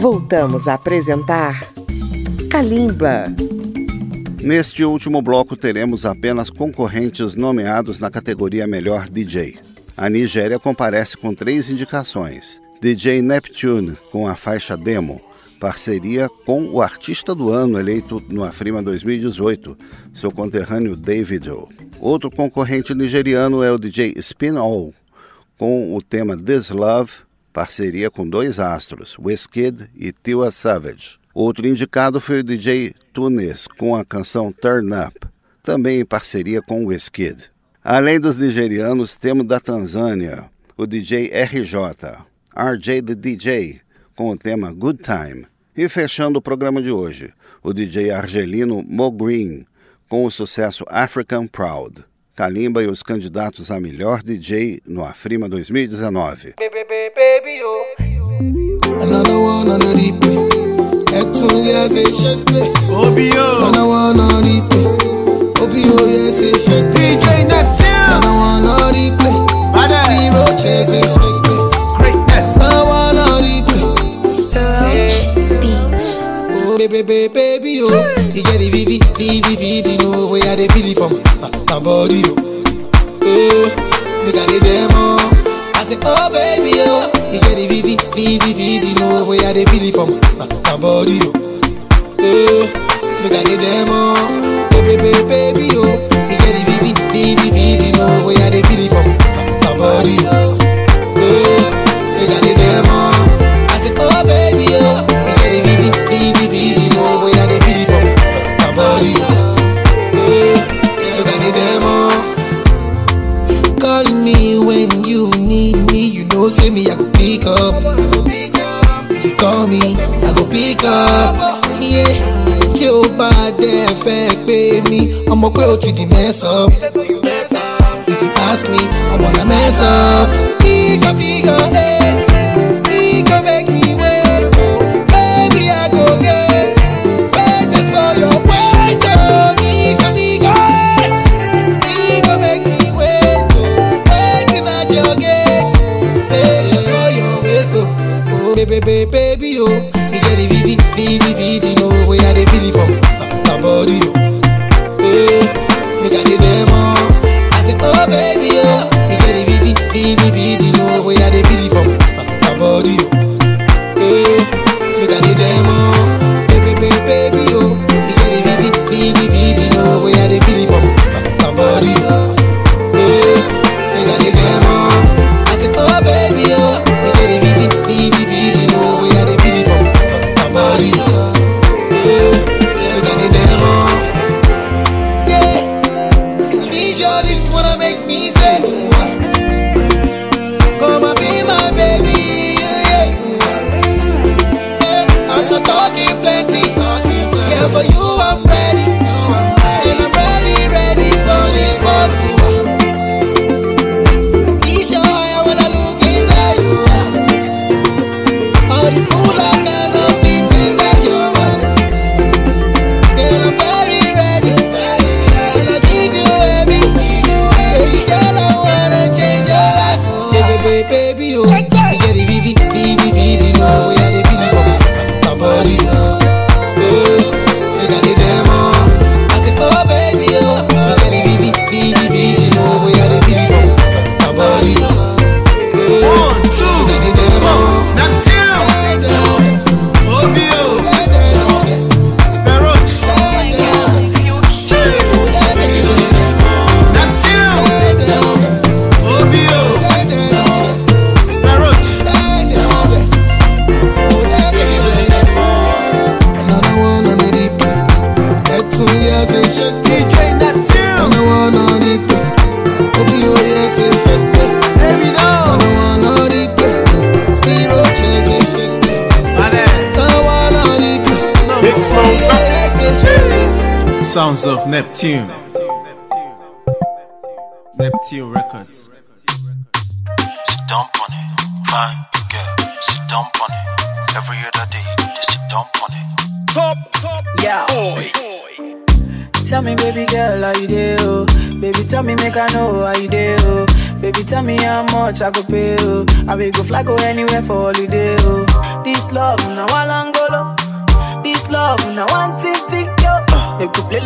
Voltamos a apresentar Kalimba. Neste último bloco teremos apenas concorrentes nomeados na categoria Melhor DJ. A Nigéria comparece com três indicações: DJ Neptune com a faixa Demo, parceria com o artista do ano eleito no Afrima 2018, seu conterrâneo David O. Outro concorrente nigeriano é o DJ Spin All, com o tema This Love, parceria com dois astros, Wizkid e Tiwa Savage. Outro indicado foi o DJ Tunis com a canção Turn Up, também em parceria com Wizkid. Além dos nigerianos, temos da Tanzânia o DJ RJ, RJ the DJ, com o tema Good Time. E fechando o programa de hoje, o DJ argelino Mo Green, com o sucesso African Proud. Kalimba e os candidatos a melhor DJ no Afrima 2019. Baby, baby, Another one on the replay. Neptune, yes, Obio. Another one on the replay. Obio, yes, DJ Neptune. Another one on the replay. Zero chases. Greatness. Another one on the replay. Oh, baby, baby, baby, oh. You get the vivi, vivi, vivi, know where I feel it from my body, oh. Oh, you got the demo. I say, oh baby, oh, you get the vivi, vivi, vivi, know where I feel it from my, my body, oh. Oh, you got the demo. Baby, baby, baby, oh, you get the vivi, vivi, vivi, know where I feel it from my, my body, oh. Oh, you got the demo. I say, oh baby, oh, you get the vivi, vivi, vivi, know where I feel it from my body, oh. Call me when you need me. You know, say me, I go pick up. If you call me, I go pick up. Yeah, tí o bá dẹ̀ fẹ́ pé mi, ọmọ pé o ti di mess up. If you ask me, I wanna mess up. Figure, figure eight, figure make me wait. Baby, I go get wait just for your waist. Oh, figure, figure eight, figure make me wait. Oh, waiting at your gate, wait just for your waist. Oh, oh baby, baby, baby, oh, you get the vivi, vivi, vivi, know where I dey feel it from my body, oh. Hey, you got the demo. I say, oh baby, oh, you get the vivi, vivi, vivi, know where I dey feel it from my, my body, oh. Hey, you got the demo. Baby, baby, baby, oh, you get the vivi, vivi, vivi, know where I dey feel it from my, my body, oh. Hey, you got the demo. I say, oh baby, oh, you get the vivi, vivi, vivi, know where I dey feel it from my, my body, oh. Hey, you got the demo. Yeah, I need your lips wanna make me say, Come and be my baby, yeah, yeah. I'm not talking plenty, yeah, for you I'm ready, and I'm ready, ready for this bottle. Be sure I wanna look inside you. All this mood I cannot fit inside your mind. Girl, I'm very ready, and I give you everything. Baby girl, I wanna change your life. Baby, baby, baby, oh, you get the vivi, vivi, vivi, know where they feel it from my body, oh. Oh, she got the demo. I said, oh baby, oh, you get the vivi, vivi, vivi, know where they feel it from my body, oh. One, two, She got the demo. Neptune, Obio, Sparrow, Neptune, Obio, Sparrow, Another one on the replay. Neptune, yes, it's DJ Neptune, Another one on the replay. Obio, yes, it's Baby doll, Another one on the replay. Spiro, yes, it's Mother, Another one on the replay. Big Smoke, Yes, it's Sounds of Neptune, Neptune Records. Sit down on it, fine girl. Sit down on it. Every other day, you just sit down on it. Yeah. Tell me, baby girl, how you do? Oh? Baby, tell me, make I know how you do. Oh? Baby, tell me how much I go pay. Oh? I will go fly, go anywhere for holiday. Oh? This love, now I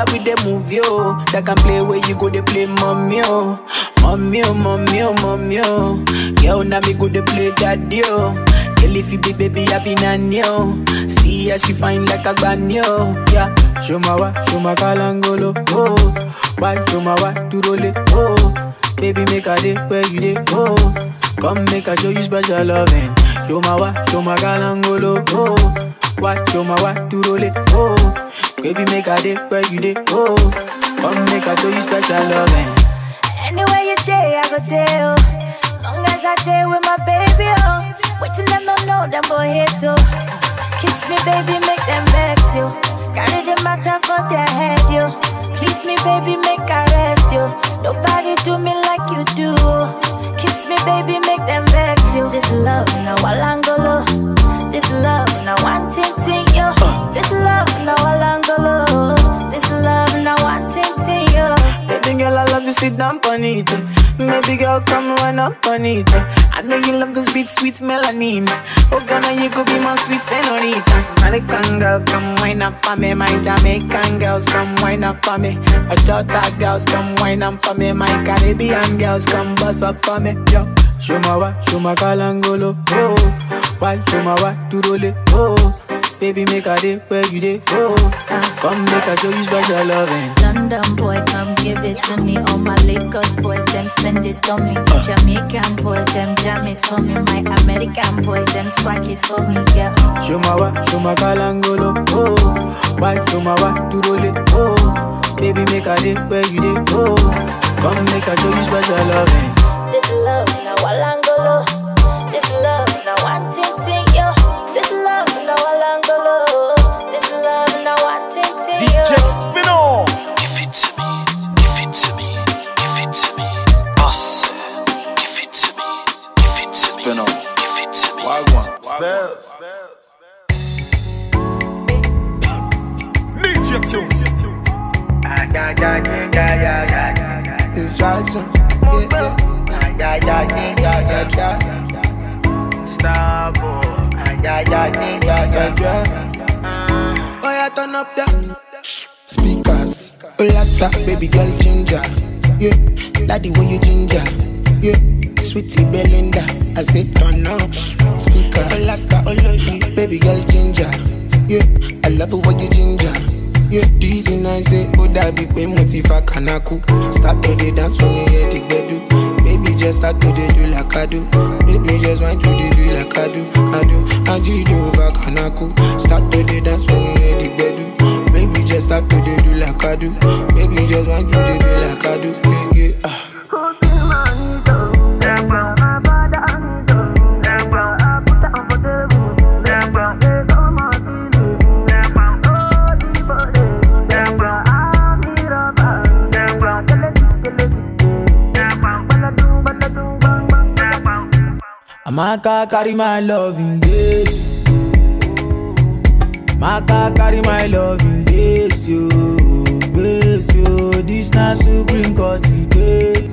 love with the movie, oh. That can play where you go, they play mommy, oh. Mommy, oh, mommy, oh, mommy, oh. Girl, now me go, they play daddy, oh. Girl, if you be baby, I be nanny, oh. See how she fine like a granny, oh. Yeah, show my wa, show my kalangolo, oh. Why, show my wa, to roll it, oh. Baby, make a day where you day, oh. Come make a show you special loving. Show my wa, show my galangolo, oh. What, show my wa, to roll it, oh. Baby, make a day where you day, oh. Come make a show you special loving. Anywhere you day, I go there, oh. Long as I day with my baby, oh. Waiting them don't know them boy here too. Kiss me, baby, make them vex you. Carry the matter for their head, you. Please me, baby, make I rest you. Nobody do me like you do. Kiss me, baby, make them vex you. This love, now Walangolo. This love, now one ting ting, yo. This love, now Walangolo. This love, now one ting ting, yo. Baby girl, I love you, sit down on it. Maybe girl, come run up on it. I know you love this beat, sweet melanin. Oh, Ghana, you could be my sweet senorita. American girl, come wine up for me. My Jamaican girls, come wine up for me. My Jota girls, come wine up for me. My Caribbean girls, come bust up for me. Yo, show my wa, show my kalangolo. Oh, why show my wa, to roll it. Oh, baby, make a day where you day. Oh, come make a show you special loving. London boy, come give it to me. All my Lagos boys, them spend it on me. Jamaican boys, them jam it for me. My American boys, them swag it for me. Yeah. Show my wa, show my kalangolo, oh. Why show my wa, to roll it, oh. Baby, make a day where you day, oh. Come make a show you special loving. This love, now Walangolo. This love, now one ting ting, yo. This love, now Walangolo. This love, now one ting ting, yo. DJ Spino. Give it to me, give it to me, give it to me. Boss, give it to me, give it to me, Spino. give it to me. Wagwan. Spells. DJ Tunes. It's Jackson. Yeah, yeah. Yeah, yeah. Yeah, yeah. Oh, yeah, turn up the speakers. Oh, like that, baby girl ginger. Yeah, like the way you ginger. Yeah, sweetie Belinda. I say turn up speakers. Oh, like that, oh, like baby girl ginger. Yeah, I love it when you ginger. Yeah, dizzy nice say, oh, that be pain motiva kanaku. Start to the dance when you hear the bedu. Baby, just start to the do like I do. Baby, just want to the do like I do. I do. I do do over kanaku. Start to the dance when you hear the bedu. Baby, just start to the do like I do. Baby, just want to the do like I do. Yeah, yeah. ah. Amaka carry my love in this. Maka carry my love in this, yo. This, yo. This na Supreme Court today.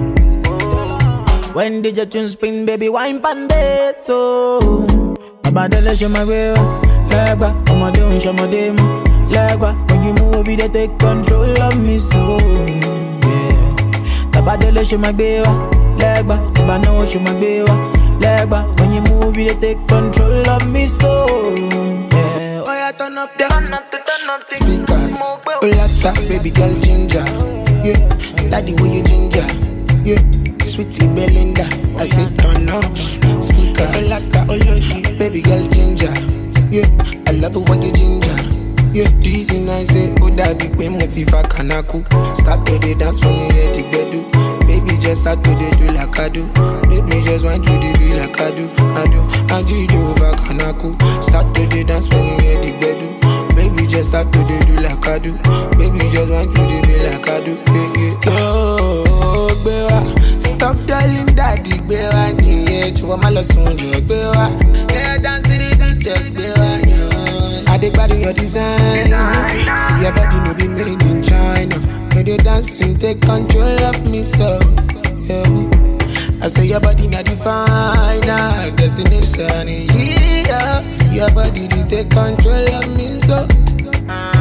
When did your tune spin, baby? Wine pan this, so. Abadele show my way, legba. Ọmọdé ń ṣọmọdé mọ́, legba. When you move, you dey take control of me, so. Yeah. Tabadele show my gbé wa, legba. Ìbá náà show my gbé wa, legba. When you move, you dey take control of me, so. Yeah. Oh, yeah, turn up the speakers. Oh, like that, baby girl ginger. Yeah, like the way you ginger. Yeah, sweetie Belinda. I say turn up speakers. Oh, like that, oh, baby girl ginger. Yeah, I love it when you ginger. Yeah, dizzy nice say, oh, that big pain motiva kanaku. Start to the dance when you hear the bedu. Baby, just start to the do like I do. Baby, just want to the do like I do. I do. I do do over kanaku. Start to the dance when you hear the bedu. Baby, just start to the do like I do. Baby, just want to the do like I do. Yeah, yeah. Oh, gbé wá. Stop telling daddy gbé wá nìyẹn. Jọ̀wọ́ má lọ sùn jọ gbé wá. Yeah, dance to the beat, just gbé wá. Yeah. I dey gbádùn your design. See your body no be made in China. When you dancing, take control of me, so yeah. I say your body not the final destination. Yeah, see your body, they take control of me, so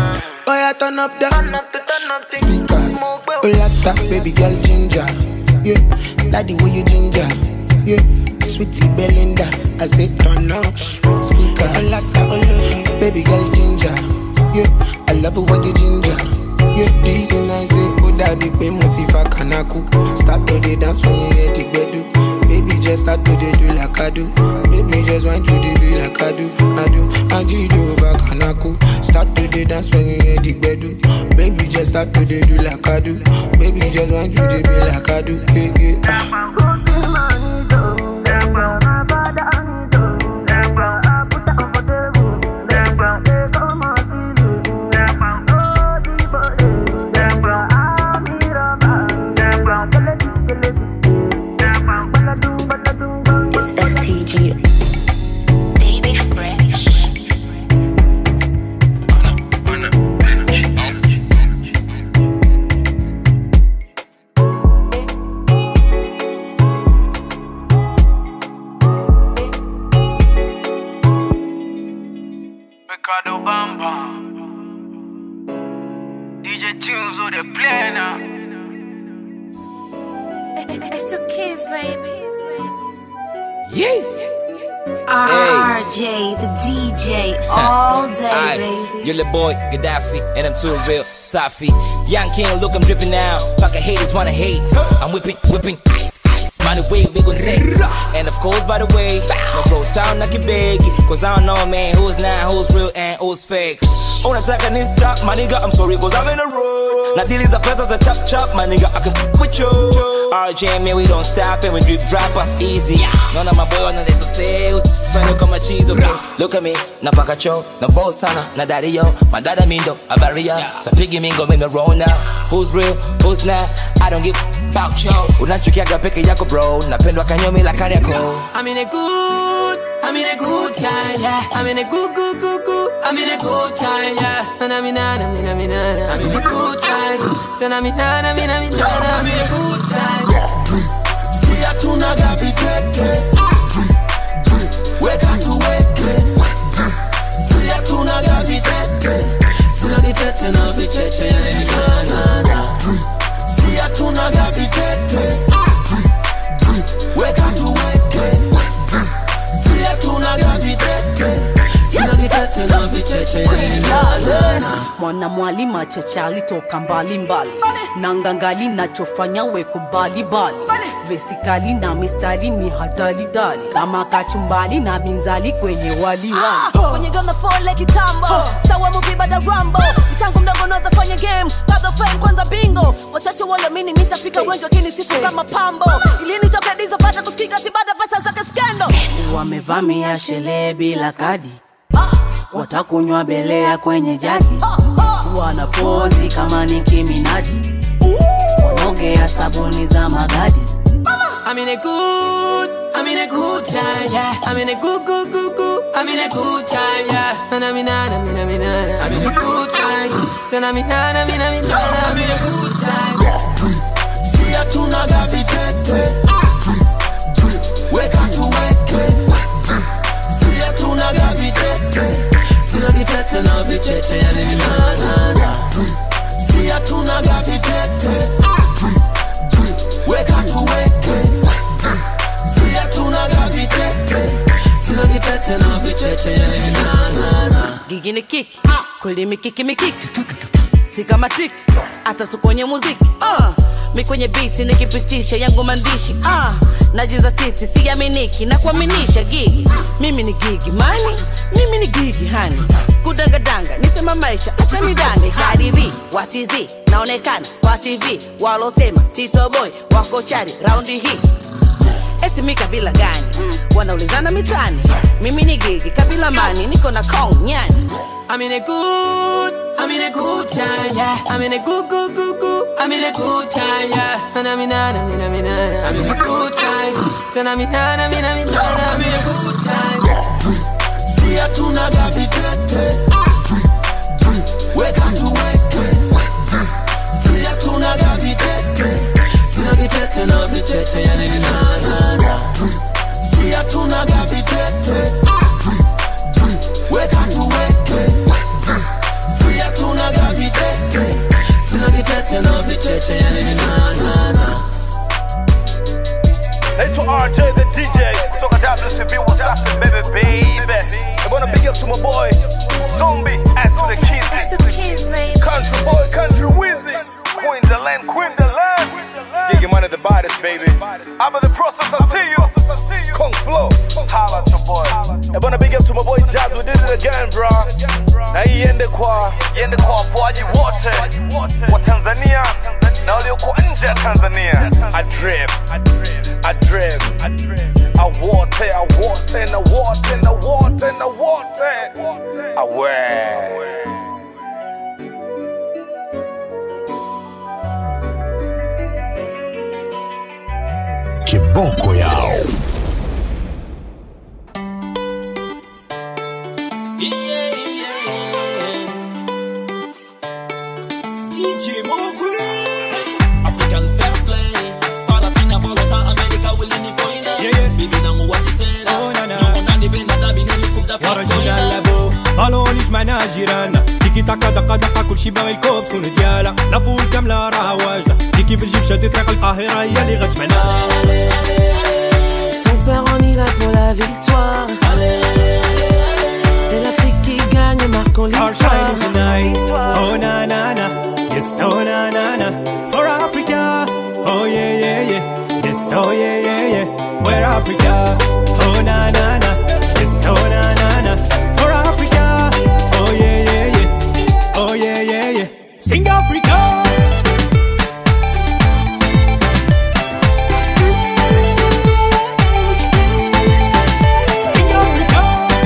Oh yeah, turn up the speakers. Oh lata, baby girl ginger. Yeah, like the way you ginger. Yeah, sweetie Belinda. I say turn up speakers. Baby girl ginger. Yeah, I love it when you ginger. Yeah, this and I say, oh daddy, pay motiva kanaku. Start to the dance when you hear the bedu. Baby, just start to the do like I do. Baby, just want to the do like I do. I do. I do do over kanaku. Start to the dance when you hear the bedu. Baby, just start to the do like I do. Baby, just want to the do like I do. Yeah, yeah. It's STG. Ricardo Bamba. DJ Tunes on the play now. It's the kids, baby. Yeah. RJ, the DJ, all day, Aye. baby. Your little boy, Gaddafi, and I'm too real, Safi. Young king, look, I'm dripping now. Pocket haters wanna hate. I'm whipping, whipping, ice, ice. By the way, we gon' take. And of course, by the way, no bro town, I can beg. Cause I don't know, man, who's now, who's real, and who's fake. Unataka ni stop, my nigga, I'm sorry, cause I'm in a row. Na deal is a pesa za chop chop, my nigga, I can f with you. RJ, man, we don't stop and we drip drop off easy. None of my boy wanna let to say, Fanya kama cheese, okay? Look at me, napaka cho, na boss sana, na daddy yo, my dada mindo, a barrier. So piggy mingo in the roll now. Who's real, who's not? I don't give about yo. Unachukiaga peke yako bro, napendwa kanyomi la kariako. I'm in a good, I'm in a good time, yeah. I'm in a good, good, good, good. I'm in a good time, yeah. And I'm in a, I'm in a, I'm in a, I'm in a good time. Then I'm in a, I'm in a, I'm in a, I'm in a good time. Si hatunaga vitete weka tuweke si hatunaga vitete sina vitete na vicheche yananana si hatunaga vitete weka tuweke si hatunaga vitete sina vitete na vicheche yananana mwana mwalima cheche alitoka mbali mbali na ngangali nachofanya we kubali bali vesikali na mistari ni hatali dali kama kachumbali na binzali kwenye wali wali When you gonna fall like kitambo sawa movie bada rambo mitango mdogo naweza fanya game kabla fame kwanza bingo wachache wale mini nitafika wengi wakini sifu kama pambo ili nitoke dizo pata kusikika tibada pesa zake skendo wamevamia sherehe bila kadi watakunywa belea kwenye jagi wanapozi kama ni kiminaji wanaogea sabuni za magadi I'm in a good, I'm in a good time, yeah. I'm in a good, good, good, good. I'm in a good time, yeah. And I'm in a, I'm in a, I'm in a, I'm in a good time. Then I'm in a, I'm in a, I'm in a, I'm in a good time. si hatunaga vitete weka tuweke si hatunaga vitete sina vitete na vicheche yaninanana si hatunaga vitete weka tuweke si hatunaga vitete sina vitete na vicheche yaninanana gigi ni kiki kweli mikiki mikiki si kama triki hata tu kwenye muziki uh. mi kwenye biti nikipitisha yangu maandishi uh. najiza titi siaminiki na kuaminisha gigi mimi ni gigi mani mimi ni gigi hani kudangadanga nisema maisha hata midani hadivi watizi naonekana kwa tv walosema titoboy wako chari raundi hii eti mi kabila gani wanaulizana mitani mimi ni gigi kabila mani niko na kong nyani I'm in a good, I'm in a good time, yeah. I'm in a good, good, good, good. I'm in a good time, yeah. And I'm in a, I'm in a, I'm in a, I'm in a good time. Then I'm in a, I'm in a, I'm in a, I'm in a good time. si hatunaga vitete weka tuweke si hatunaga vitete sina vitete na vicheche yaninanana si hatunaga vitete weka tuweke si hatunaga vitete WCB, what's happening, baby, baby? I wanna big up to my boy, Zombie, and to the kids. It's the kids, baby. Country boy, country wizard. Queen the land, queen the land. Get your money the baddest, baby. I'm in the process, I see you. Kung Flow, holla at your boy. I wanna big up to my boy Jazz, we did it again, bro. Na hii iende kwa, iende kwa wapoaji wote wa Tanzania na walioko nje ya Tanzania. I dream, I dream, I wote, I wote, na wote, na wote, na wote. Awe. Kiboko yao. DJ Mogul African fair play Farafina Bogota America wilini koine Bibi nangu watisera Nyongo nani benda dabi nani kubda fair ورجل لابو بالونيش معنا جيراننا تيكي تاكا دقا دقا كلشي باغي الكوب تكون ديالها لافول كاملة راها واجدة تيكي بالجيب شادي طريق القاهرة هي اللي غتجمعنا Son père on y va pour la victoire C'est l'Afrique qui gagne, marquons Are l'histoire shining tonight Oh na na na Yes oh na na na For Africa Oh yeah yeah yeah Yes oh yeah yeah yeah We're Africa Oh na na na Yes oh na na na For Africa Oh yeah yeah yeah Oh yeah yeah yeah Sing Africa Sing Africa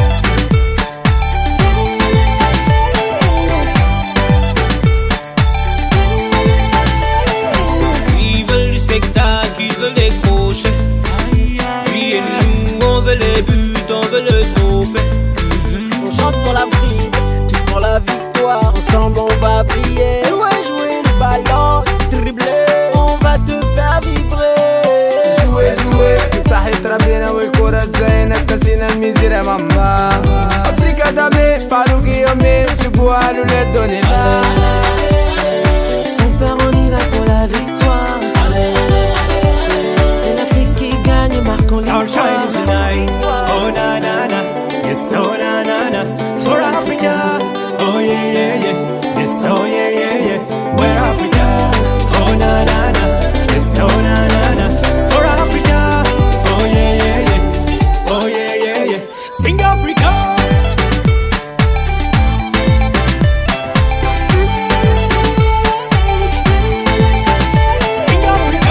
Ils veulent du spectacle, ils veulent des crochets Lui et nous, on veut les buts, on veut le trophée On chante pour l'Afrique, tous pour la victoire. Ensemble on va briller. Ouais, jouer le ballon, dribbler, on va te faire vibrer. جوي جوي تحت ربنا والكرة زينة كاسينا الميزيرة ماما أفريقيا دامي فاروقي يومي جيبوها له للدنيا Son père on y va pour la victoire C'est l'Afrique qui gagne, marquons Are l'histoire shining tonight. Oh na na na, yes oh na na na. For Africa, oh yeah yeah yeah, yes oh yeah yeah yeah. We're Africa, oh na na na, yes oh na na na. For Africa, oh yeah yeah yeah, oh yeah yeah yeah. Sing Africa. Sing Africa.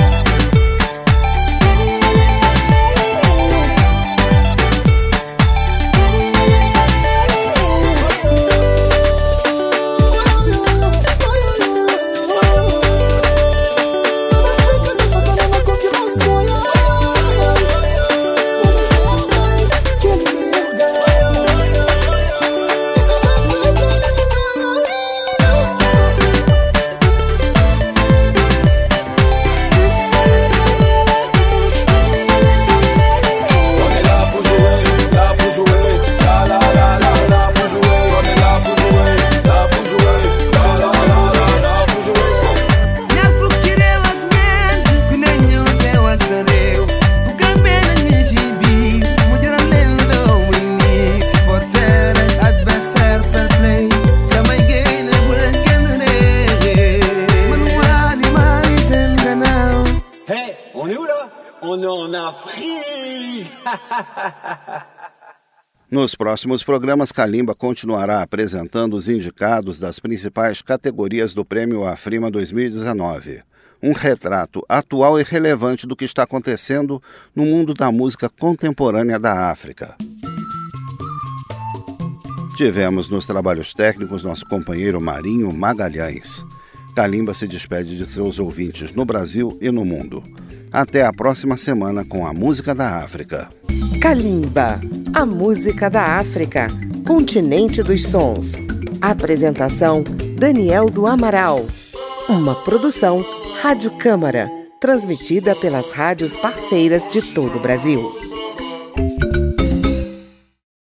On est là pour jouer, là pour jouer, là là là là là pour jouer. On est là pour jouer, là pour jouer, là là là là là pour jouer. ñaar fukki réew ak ñeent ku ne ñëw teewal sa réew bu gàmbee nañ ñi ci biir mu jaral leen daw muy nii supporter ak adversaire fair play samay génne bu leen kenn réer man waa li maa ngi seen gannaaw Hey, on est où là On est en Afrique Nos próximos programas, Kalimba continuará apresentando os indicados das principais categorias do Prêmio Afrima 2019. Um retrato atual e relevante do que está acontecendo no mundo da música contemporânea da África. Tivemos nos trabalhos técnicos nosso companheiro Marinho Magalhães. Kalimba se despede de seus ouvintes no Brasil e no mundo. Até a próxima semana com a música da África. Kalimba, a música da África, continente dos sons. Apresentação: Daniel do Amaral. Uma produção Rádio Câmara, transmitida pelas rádios parceiras de todo o Brasil.